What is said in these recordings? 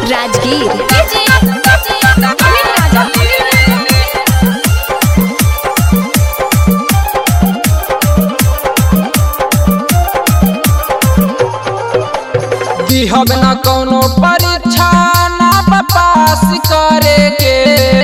राजगीर दिहब न कौनो परीक्षा ना बा पास करे के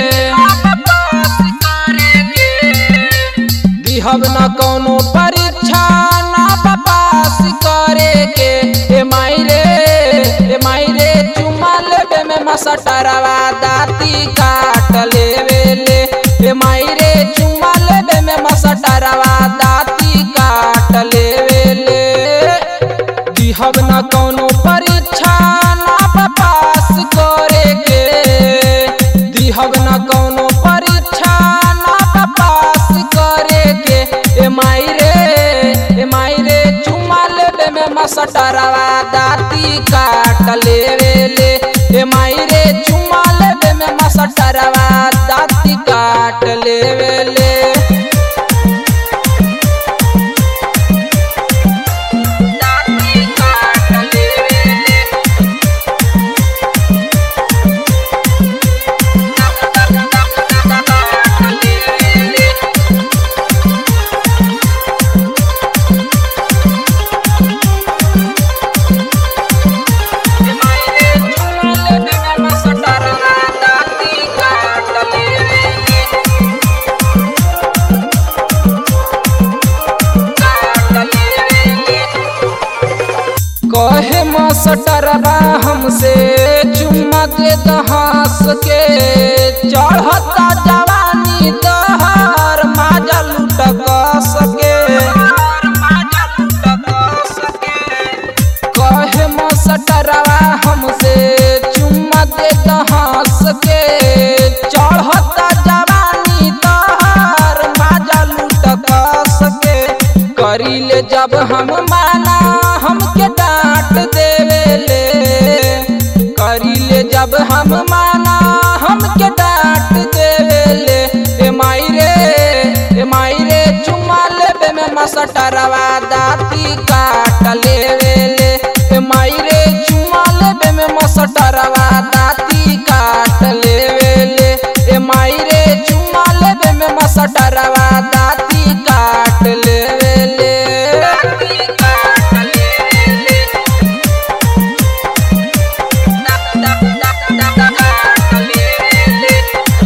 दिहब न कौनो परीक्षा ना बा पास करे के ए माई रे ए माई रे चुमा लेबे में मसटरवा दाती काट लेवे ले ए माई रे चुमा लेबे में मसटरवा दाती काट लेवे ले दिहब न कौनो परीक्षा ना बा पास करे के दिहब न कौनो परीक्षा ना बा पास करे के ए माई रे ए माई रे चुमा लेबे में मसटरवा दाती काट लेवे ले ए माई रे चुमा लेबे में मसटरवा दाती काट लेवे ले दाती काट लेवे ले कहे मसटरबा हमसे चुम्मा दे दहास के चढ़ता जवानी दहर माजा लूट सके कहे मसटरबा हमसे चुम्मा दे दहास के चढ़ता जवानी दहर माजा लूट सके करीले जब हम माना हमके डांट देवे ले करीले जब हम माना हमके डांट देवे ले ए माई रे ए माई रे चुम्मा लेबे में मसटरवा दाती काट लेवे ले ए माई रे चुम्मा लेबे में मसटरवा दाती काट लेवे ले ए माई रे चुम्मा लेबे में मसटरवा दाती काट लेवे ले दाती काट लेवे ले काट लेवे ले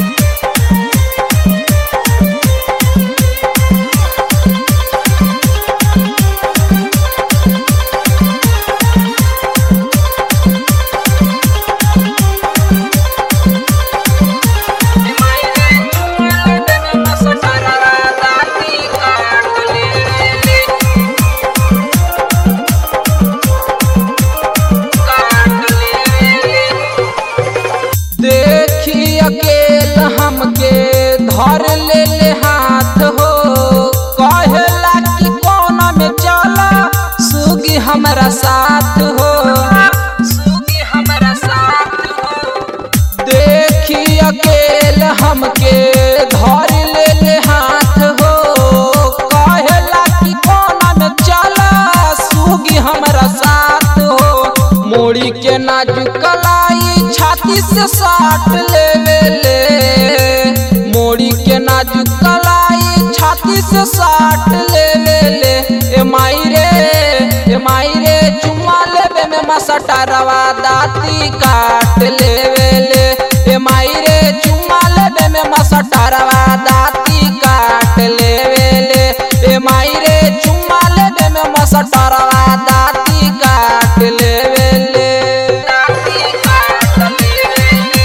देखी अकेल हमके धर ले ले हाथ हो कहेला कि कौन में चला सुगी हमारा साथ हो सुगी हमारा साथ हो देखी अकेल हमके धर ले ले हाथ हो कहेला कि कौन में चला सुगी हमारा साथ हो मोड़ी के नाजुक कलाई छाती से साट लेवे ले मोड़ी के नाजुक कलाई छाती से साट लेवे ले ए माई रे ए माई रे चुम्मा लेवे में मसटरवा दाती काट लेवे ले ए माई रे चुम्मा लेवे में मसटरवा दाती काट लेवे ले ए माई रे चुम्मा लेवे में मसटरवा दाती काट लेवे ले दाती काट लेवे ले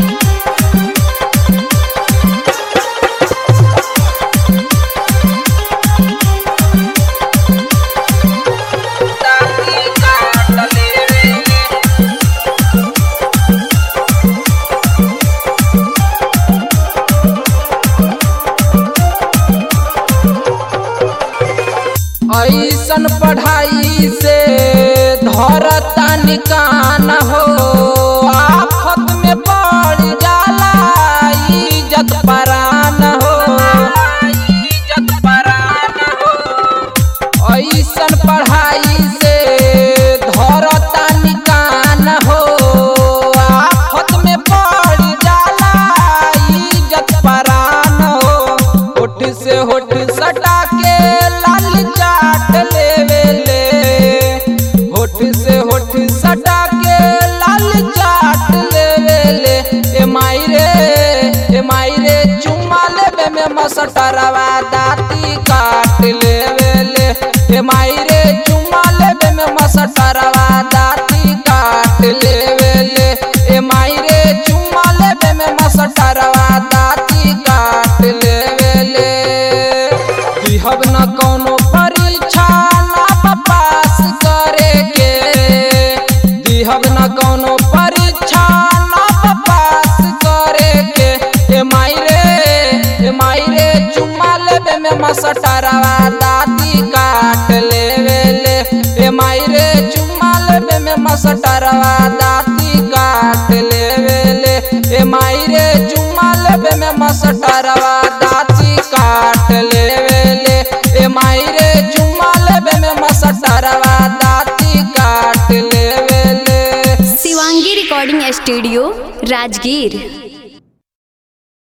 दाती काट लेवे ले ऐसन पढ़ाई से धरता निकान हो आफत में पड़ जाला इज्जत परान हो इज्जत परान हो ऐसन पढ़ाई से धरता निकान हो मसटरवा दाती काट लेवेले ए माई रे चुमा लेबे में मसटरवा दाती काट लेवेले ए माई रे चुमा लेबे में मसटरवा दाती काट लेवेले दिहब न कौनो परीक्षा ना पास करे के दिहब न कौनो परीक्षा ना पास करे के ए माई रे ए माई रे चुम्मा लेबे में मसटरवा दाती काट लेवेले ए माई रे चुम्मा लेबे में मसटरवा दाती काट लेवेले ए माई रे चुम्मा लेबे में मसटरवा दाती काट लेवेले ए माई रे चुम्मा लेबे में मसटरवा दाती काट लेवेले शिवांगी रिकॉर्डिंग स्टूडियो राजगीर